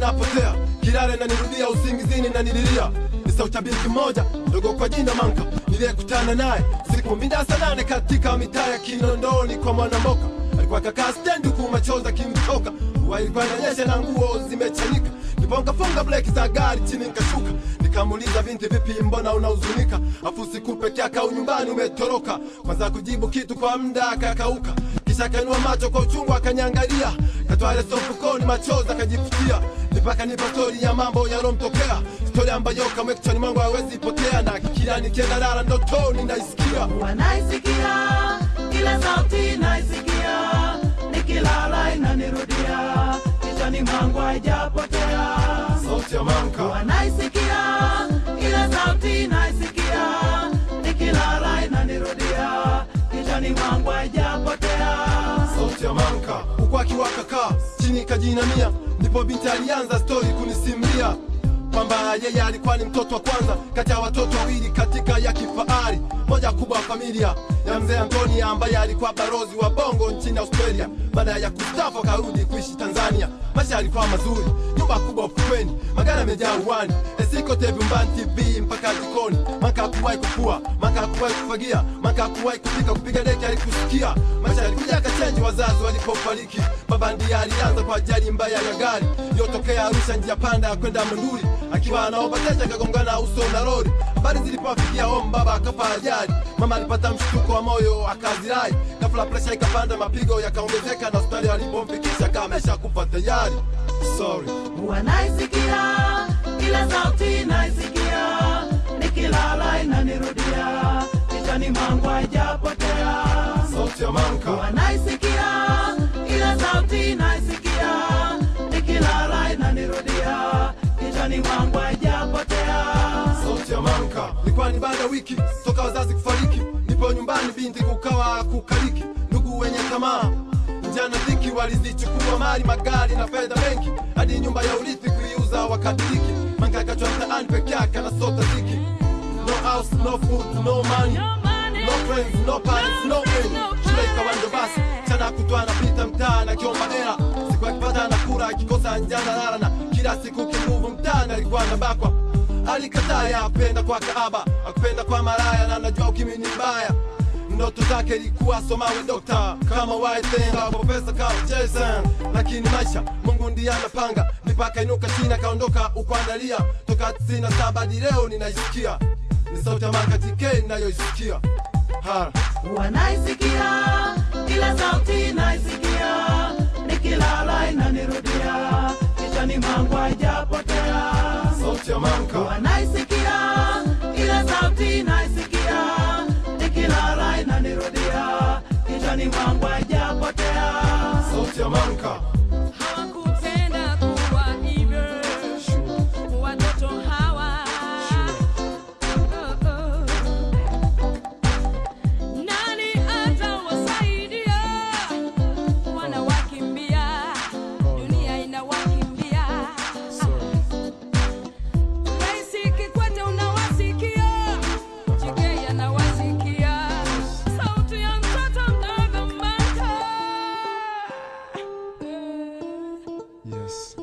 napotea kilale na nirudia usingizini na nililia ni sauti ya binti moja ndogo kwa jina Manka niliyekutana naye siku minda saa nane katika mitaa ya Kinondoni kwa Mwanamboka. Alikuwa kakaa stendi huku machozi akimtoka, mvua ilikuwa inanyesha na nguo zimechanika. Ndipo nikafunga breki za gari chini nikashuka, nikamuuliza binti, vipi, mbona unahuzunika? Afu siku peke yake au nyumbani umetoroka? Kwanza kujibu kitu kwa muda akakauka, kisha akainua macho kwa uchungu akaniangalia, katoa leso mfukoni, machozi akajifutia, mpaka nipa stori ya mambo yalomtokea, stori ambayo kamwe kichwani mwangu hawezi potea, na kila nikienda lala ndotoni naisikia wanaisikia kila sauti naisikia nikilala inanirudia kichwani mwangu haijapotea sauti ya Manka. wanaisikia kila sauti naisikia nikilala inanirudia kichwani mwangu haijapotea sauti ya Manka huku akiwa kakaa chini kajinamia, ndipo binti alianza stori kunisimulia kwamba yeye alikuwa ni mtoto wa kwanza kati ya watoto wawili katika ya kifahari moja kubwa ya familia ya mzee Antoni ambaye alikuwa barozi wa bongo nchini Australia. Baada ya kustafu akarudi kuishi Tanzania. Maisha yalikuwa mazuri, nyumba kubwa ufukweni, magari yamejaa uwani, esikote vyumbani, TV mpaka jikoni. Maka hakuwahi kufua, maka hakuwahi kufagia, maka hakuwahi kupika, kupiga deki alikusikia. Maisha yalikuja akachenji wazazi walipofariki. Baba ndiye alianza kwa ajali mbaya ya gari iliyotokea Arusha, njia panda ya kwenda Monduli, akiwa anaomba teja akagongana uso na lori. Habari zilipowafikia home, baba akafa ajali. Mama alipata mshtuko wa moyo akazirai, ghafla presha ikapanda, mapigo yakaongezeka, na hospitali walipomfikisha kamesha kufa tayari. Sorry. wanaisikia kila sauti naisikia nikilala inanirudia kichwani mwangu haijapotea Sauti ya Manka. wanaisikia kila sauti naisikia nikilala inanirudia kichwani mwangu haijapotea sauti ya Manka. Ilikuwa ni baada ya wiki toka wazazi kufariki, nipo nyumbani, binti kukawa kukaliki, ndugu wenye tamaa njana dhiki walizichukua mali, magari na fedha benki, hadi nyumba ya urithi kuiuza wakadiriki. Manka akachwa mtaani peke yake anasota dhiki, no house, no food, no money, no friends, no parents, no end. Shule ikawa ndo basi, chana kutwa anapita mtaani akiomba hela, siku akipata anakula, akikosa njana lala, na kila siku kinguvu mtaani alikuwa anabakwa alikataa ya apenda kwa kaaba akupenda kwa maraya na najua ukimi ni mbaya ndoto zake ilikuwa somawe dokta kama waitenga profesa kama Jason lakini maisha Mungu ndiye anapanga mipaka inuka chini akaondoka ukuandalia toka tisini na saba hadi leo ninaisikia ni sauti ya Manka TK ninayoisikia ha wanaisikia kila sauti naisikia nikilala inanirudia kichwani mwangu haijapotea sauti ya Manka wanaisikia kila sauti naisikia nikilala inanirudia kichwani mwangu haijapotea sauti ya Manka Hawakupenda kuwa hivyo watoto hawa. Oh, oh. Nani atawasaidia? Wanawakimbia, dunia inawakimbia. Rais Kikwete unawasikia, Chege anawasikia, sauti ya mtoto mdogo Manka. yes